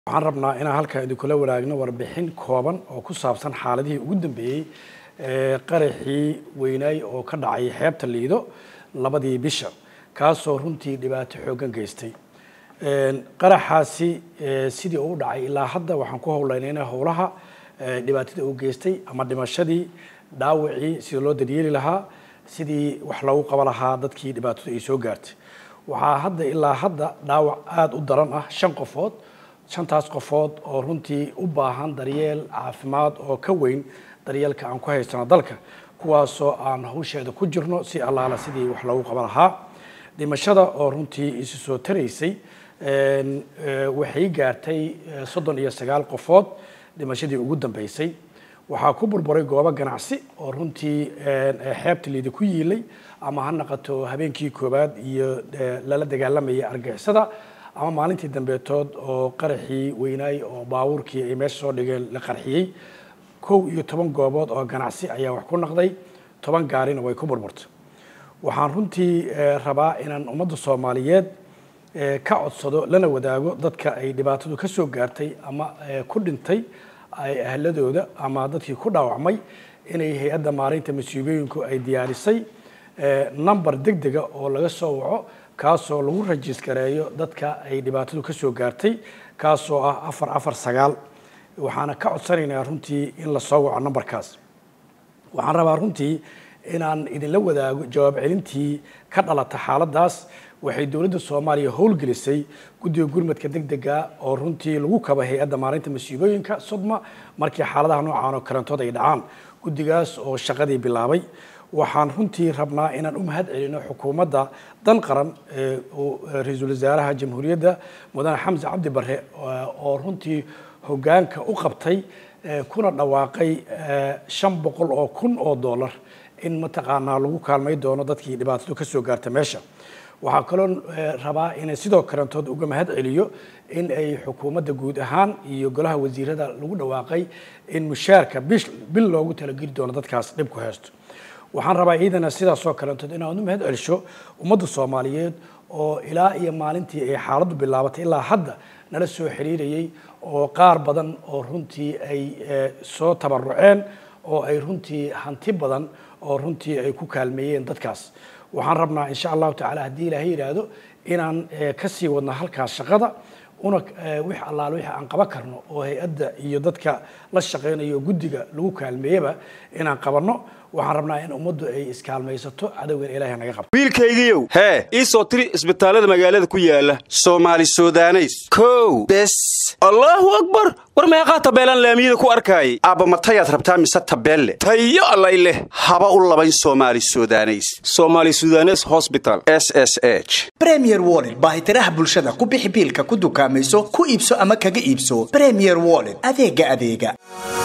waxaan rabnaa inaan halkan idinkula wadaagno warbixin kooban oo ku saabsan xaaladihii ugu dambeeyey ee qaraxii weynaay oo ka dhacay xeebta liido labadii bisha kaasoo runtii dhibaato xooggan geystay qaraxaasi sidii uu dhacay ilaa hadda waxaan ku howlaynayna howlaha dhibaatada uu geystay ama dhimashadii dhaawacii sidii loo daryeeli lahaa sidii wax loogu qaban lahaa dadkii dhibaatadu ay soo gaartay waxaa hadda ilaa hadda dhaawac aada u daran ah shan qofood shantaas qofood oo runtii u baahan daryeel caafimaad oo ka weyn daryeelka aan ku haysano dalka kuwaasoo aan hawsheeda ku jirno si allaala sidii wax loogu qaban lahaa dhimashada oo runtii isu soo taraysay waxay gaartay soddon iyo sagaal qofood dhimashadii ugu dambeysay waxaa ku burburay goobo ganacsi oo runtii xeebta liida ku yiilay ama ha naqato habeenkii koowaad iyo lala dagaalamayay argixisada ama maalintii dambeetood oo qaraxii weynaay oo baabuurkii ay meesha soo dhigeen la qarxiyey kow iyo toban goobood oo ganacsi ayaa wax ku naqday toban gaarina way ku burburtay waxaan runtii rabaa inaan ummadda soomaaliyeed ka codsado lana wadaago dadka ay dhibaatadu ka soo gaartay ama ku dhintay ahladooda ama dadkii ku dhaawacmay inay hay-adda maareynta masiibooyinku ay diyaarisay number deg dega oo laga soo waco kaasoo lagu rajiskareeyo dadka ay dhibaatadu ka soo gaartay kaasoo ah afar afar sagaal waxaana ka codsanaynaa runtii in la soo waco numberkaas waxaan rabaa runtii inaan idinla wadaago jawaab celintii ka dhalata xaaladaas waxay dowladda soomaaliya howlgelisay guddiga gurmadka deg dega oo runtii lagu kaba hay-adda maareynta masiibooyinka sodma markii xaaladaha noocaan oo kalantood ay dhacaan guddigaas oo shaqadii bilaabay waxaan runtii rabnaa inaan u mahad celino xukuumadda dan qaran ra-iisul wasaaraha jamhuuriyadda mudane xamse cabdi bare oo runtii hoggaanka u qabtay kuna dhawaaqay shan boqol oo kun oo dollar in mataqaanaa lagu kaalmay doono dadkii dhibaatadu ka soo gaarta meesha waxaa kaloo rabaa inay sidoo kalantood uga mahad celiyo in ay xukuumadda guud ahaan iyo golaha wasiirada lagu dhawaaqay in mushaarka bil loogu talageli doono dadkaas dhib ku haysto waxaan rabaa iidana sidaasoo kalantood inaad u mahad celisho ummadda soomaaliyeed oo ilaa iyo maalintii ay xaaladdu bilaabatay ilaa hadda nala soo xiriirayay oo qaar badan oo runtii ay soo tabaruceen oo ay runtii hanti badan oo runtii ay ku kaalmeeyeen dadkaas waxaan rabnaa insha allahu tacala haddii ilaahay yidhaahdo inaan ka sii wadno halkaas shaqada una wix allaale wixii aan qaban karno oo hay-adda iyo dadka la shaqaynayo guddiga lagu kaalmeeyaba inaan qabanno waxaan rabnaa in ummaddu ay iskaalmaysato cadowgan ilaahay naga qabto wiilkaygiiow hee ii soo tiri isbitaallada magaalada ku yaala soomaali sudaneys kow bes allaahu akbar war meeqaa tabeelaan laamiyada ku arkaayay aabba matayaad rabtaa mise tabeelle tayo allay leh haba u labayn soomaali sudaneys somaali sudanes hosbital s s h bremier wollet baahitiraha bulshada ku bixi biilka ku dukaamayso ku iibso ama kaga iibso bremier wollet adeega adeega